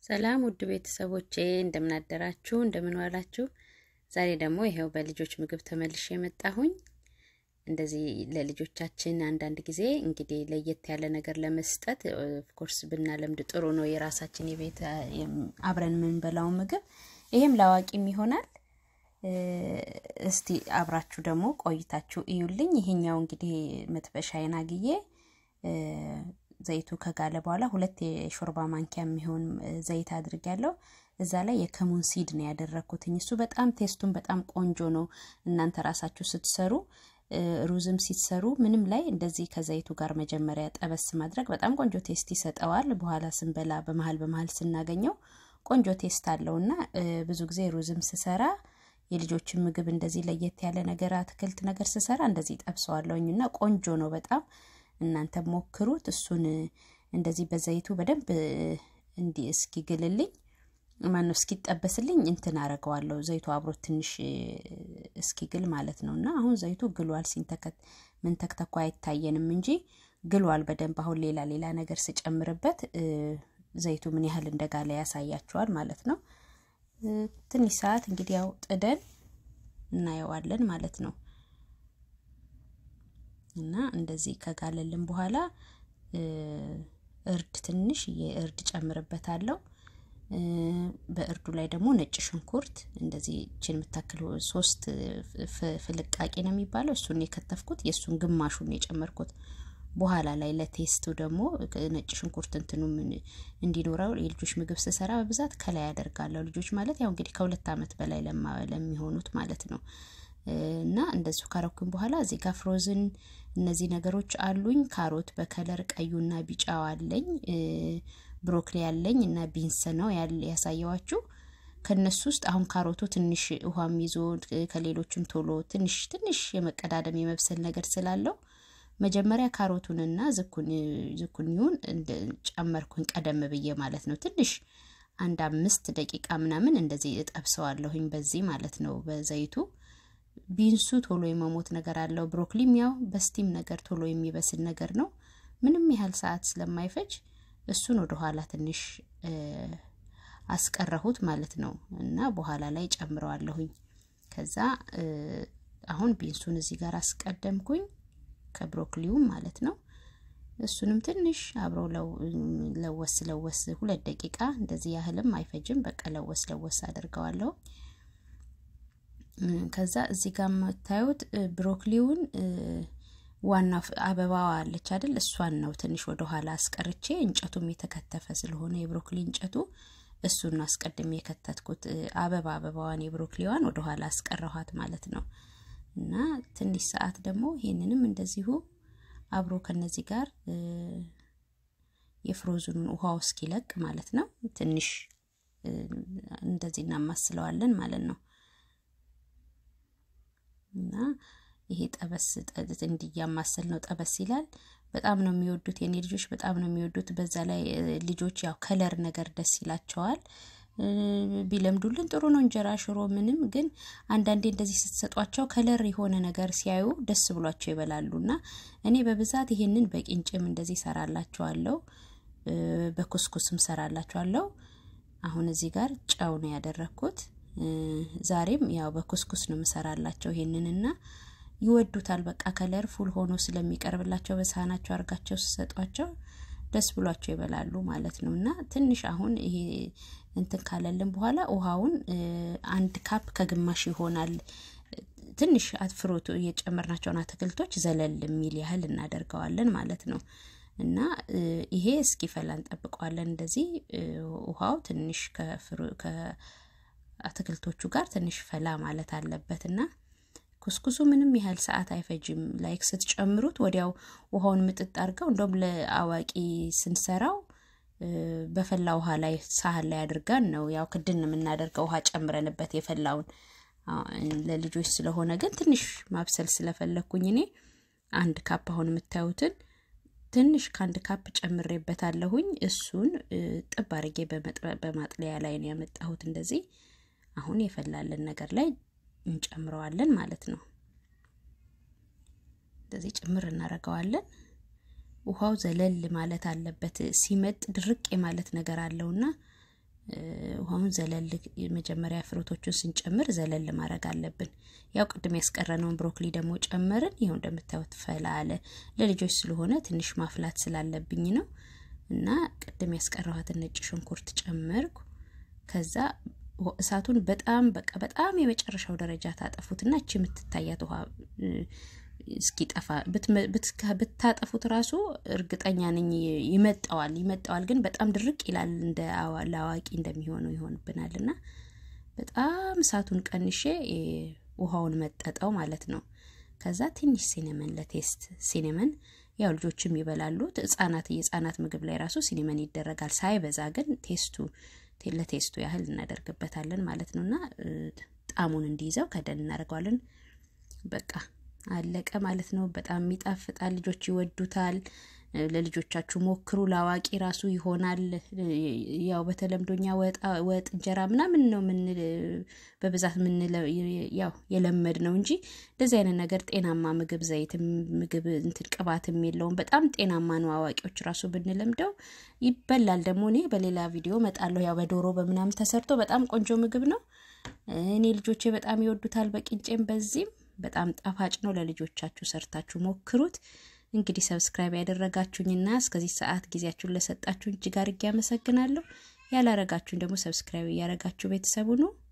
ሰላም ውድ ቤተሰቦቼ እንደምን አደራችሁ፣ እንደምን ዋላችሁ። ዛሬ ደግሞ ይኸው በልጆች ምግብ ተመልሼ የመጣሁኝ። እንደዚህ ለልጆቻችን አንዳንድ ጊዜ እንግዲህ ለየት ያለ ነገር ለመስጠት ኦፍኮርስ ብናለምድ ጥሩ ነው። የራሳችን የቤት አብረን የምንበላው ምግብ ይሄም ለአዋቂም ይሆናል። እስቲ አብራችሁ ደግሞ ቆይታችሁ እዩልኝ። ይሄኛው እንግዲህ መጥበሻዬን አግዬ ዘይቱ ከጋለ በኋላ ሁለት የሾርባ ማንኪያ የሚሆን ዘይት አድርጊያለሁ። እዛ ላይ የከሙን ሲድ ነው ያደረግኩትኝ። እሱ በጣም ቴስቱን በጣም ቆንጆ ነው። እናንተ ራሳችሁ ስትሰሩ ሩዝም ሲሰሩ ምንም ላይ እንደዚህ ከዘይቱ ጋር መጀመሪያ ጠበስ ማድረግ በጣም ቆንጆ ቴስት ይሰጠዋል። በኋላ ስንበላ በመሀል በመሀል ስናገኘው ቆንጆ ቴስት አለው እና ብዙ ጊዜ ሩዝም ስሰራ የልጆችን ምግብ እንደዚህ ለየት ያለ ነገር አትክልት ነገር ስሰራ እንደዚህ ጠብሰዋለሁኝ እና ቆንጆ ነው በጣም እናንተ ሞክሩት። እሱን እንደዚህ በዘይቱ በደንብ እንዲህ እስኪግልልኝ ማነው እስኪጠበስልኝ እንትን አረገዋለሁ። ዘይቱ አብሮት ትንሽ እስኪግል ማለት ነው። እና አሁን ዘይቱ ግሏል። ሲንተከት ምን ተክተኳ አይታየንም እንጂ ግሏል በደንብ። አሁን ሌላ ሌላ ነገር ስጨምርበት ዘይቱ ምን ያህል እንደጋለ ያሳያችኋል ማለት ነው። ትንሽ ሰዓት እንግዲህ ያው ጥደን እናየዋለን ማለት ነው። እና እንደዚህ ከጋለልን በኋላ እርድ ትንሽ የእርድ ጨምርበታለሁ። በእርዱ ላይ ደግሞ ነጭ ሽንኩርት እንደዚህ ችን የምታክል ሶስት ፍልቃቄ ነው የሚባለው እሱን የከተፍኩት የእሱን ግማሹን የጨመርኩት በኋላ ላይ ለቴስቱ ደግሞ ነጭ ሽንኩርት እንትኑ እንዲኖረው የልጆች ምግብ ስሰራ በብዛት ከላይ ያደርጋለሁ። ልጆች ማለት ያው እንግዲህ ከሁለት ዓመት በላይ ለሚሆኑት ማለት ነው። እና እንደዚሁ ካረኩኝ በኋላ እዚህ ጋር ፍሮዝን እነዚህ ነገሮች አሉኝ። ካሮት በከለር ቀዩና ቢጫው አለኝ። ብሮክሊ ያለኝ እና ቢንስ ነው ያሳየዋችሁ። ከነሱ ውስጥ አሁን ካሮቱ ትንሽ ውሃም ይዞ ከሌሎችም ቶሎ ትንሽ ትንሽ የመቀዳደም የመብሰል ነገር ስላለው መጀመሪያ ካሮቱንና ዝኩኒውን ጨመርኩኝ ቀደም ብዬ ማለት ነው። ትንሽ አንድ አምስት ደቂቃ ምናምን እንደዚህ እጠብሰዋለሁኝ በዚህ ማለት ነው በዘይቱ ቢንሱ ቶሎ የመሞት ነገር አለው። ብሮኮሊም ያው በስቲም ነገር ቶሎ የሚበስል ነገር ነው። ምንም ያህል ሰዓት ስለማይፈጅ እሱን ወደ ኋላ ትንሽ አስቀረሁት ማለት ነው እና በኋላ ላይ ጨምረዋለሁኝ። ከዛ አሁን ቢንሱን እዚህ ጋር አስቀደምኩኝ ከብሮኮሊውም ማለት ነው። እሱንም ትንሽ አብረው ለወስ ለወስ ሁለት ደቂቃ እንደዚህ ያህልም አይፈጅም። በቃ ለወስ ለወስ አድርገዋለሁ። ከዛ እዚህ ጋር የምታዩት ብሮኮሊውን ዋና አበባዋ አለች አይደል? እሷን ነው ትንሽ ወደ ኋላ አስቀርቼ እንጨቱም የተከተፈ ስለሆነ የብሮኮሊ እንጨቱ እሱን አስቀድሜ የከተትኩት አበባ አበባዋን የብሮኮሊዋን ወደ ኋላ አስቀረኋት ማለት ነው። እና ትንሽ ሰዓት ደግሞ ይሄንንም እንደዚሁ አብሮ ከነዚህ ጋር የፍሮዝኑን ውሃው እስኪለቅ ማለት ነው ትንሽ እንደዚህ እናማስለዋለን ማለት ነው። እና ይሄ ጠበስ እንዲያማሰል ነው። ጠበስ ይላል። በጣም ነው የሚወዱት የኔ ልጆች በጣም ነው የሚወዱት። በዛ ላይ ልጆች ያው ከለር ነገር ደስ ይላቸዋል። ቢለምዱልን ጥሩ ነው። እንጀራ፣ ሽሮ ምንም ግን አንዳንዴ እንደዚህ ስትሰጧቸው ከለር የሆነ ነገር ሲያዩ ደስ ብሏቸው ይበላሉ። እና እኔ በብዛት ይሄንን በቂንጭም እንደዚህ ሰራላቸዋለሁ፣ በኩስኩስም ሰራላቸዋለሁ። አሁን እዚህ ጋር ጨው ነው ያደረግኩት። ዛሬም ያው በኩስኩስ ነው የምሰራላቸው ይሄንንና ይወዱታል። በቃ ከለር ፉል ሆኖ ስለሚቀርብላቸው በሳህናቸው አድርጋቸው ሲሰጧቸው ደስ ብሏቸው ይበላሉ ማለት ነው። እና ትንሽ አሁን ይሄ እንትን ካለልን በኋላ ውሃውን አንድ ካፕ ከግማሽ ይሆናል። ትንሽ አትፍሮቱ የጨመርናቸውን አትክልቶች ዘለል የሚል ያህል እናደርገዋለን ማለት ነው። እና ይሄ እስኪፈላ እንጠብቀዋለን። እንደዚህ ውሃው ትንሽ ከአትክልቶቹ ጋር ትንሽ ፈላ ማለት አለበት እና ኩስኩሱ ምንም ያህል ሰዓት አይፈጅም። ላይክ ስትጨምሩት ወዲያው ውሃውን ምጥጥ አድርገው እንደውም ለአዋቂ ስንሰራው በፈላ ውሃ ላይ ሳህን ላይ አድርገን ነው ያው ክድን የምናደርገው ውሃ ጨምረንበት የፈላውን። ለልጆች ስለሆነ ግን ትንሽ ማብሰል ስለፈለግኩኝ እኔ አንድ ካፕ አሁን የምታዩትን ትንሽ ከአንድ ካፕ ጨምሬበታለሁኝ። እሱን ጥብ አድርጌ በማጥለያ ላይ ነው ያመጣሁት። እንደዚህ አሁን የፈላልን ነገር ላይ እንጨምረዋለን ማለት ነው። እንደዚህ ጭምር እናደርገዋለን። ውሃው ዘለል ማለት አለበት። ሲመጥ ድርቅ የማለት ነገር አለውና ውሃውን ዘለል መጀመሪያ ፍሩቶቹን ስንጨምር ዘለል ማድረግ አለብን። ያው ቅድም ያስቀረነውን ብሮኮሊ ደግሞ ጨመርን። ይኸው እንደምታዩት ፈላ አለ። ለልጆች ስለሆነ ትንሽ ማፍላት ስላለብኝ ነው እና ቅድም ያስቀረኋትን ነጭ ሽንኩርት ጨመርኩ። ከዛ እሳቱን በጣም በቃ በጣም የመጨረሻው ደረጃ ታጠፉትና እቺ የምትታያት ውሃ እስኪጠፋ ብታጠፉት ራሱ እርግጠኛ ነኝ ይመጣዋል ይመጣዋል፣ ግን በጣም ድርቅ ይላል። እንደ ለአዋቂ እንደሚሆነው ይሆንብናል እና በጣም እሳቱን ቀንሼ ውሃውን መጠጠው ማለት ነው። ከዛ ትንሽ ሲኔመን ለቴስት ሲኔመን ያው ልጆችም ይበላሉ። ህጻናት የህጻናት ምግብ ላይ ራሱ ሲኔመን ይደረጋል፣ ሳይበዛ ግን ቴስቱ ለቴስቱ ያህል እናደርግበታለን ማለት ነው እና ጣዕሙን እንዲይዘው ከደን እናደርገዋለን። በቃ አለቀ ማለት ነው። በጣም ይጣፍጣል። ልጆች ይወዱታል። ለልጆቻችሁ ሞክሩ። ለአዋቂ ራሱ ይሆናል። ያው በተለምዶኛ ወጥ እንጀራ ምናምን ነው ምን በብዛት ምን ያው የለመድ ነው እንጂ እንደዚህ አይነት ነገር ጤናማ ምግብ ዘይት ምግብ እንትን ቅባትም የለውም። በጣም ጤናማ ነው። አዋቂዎች ራሱ ብንለምደው ይበላል። ደግሞ እኔ በሌላ ቪዲዮ መጣለሁ። ያው በዶሮ በምናምን ተሰርቶ በጣም ቆንጆ ምግብ ነው። እኔ ልጆቼ በጣም ይወዱታል። በቂንጬም በዚህም በጣም ጣፋጭ ነው። ለልጆቻችሁ ሰርታችሁ ሞክሩት። እንግዲህ ሰብስክራይብ ያደረጋችሁኝና እስከዚህ ሰዓት ጊዜያችሁን ለሰጣችሁኝ እጅግ አድርጌ አመሰግናለሁ። ያላረጋችሁኝ ደግሞ ሰብስክራይብ እያረጋችሁ ቤተሰቡ ነው።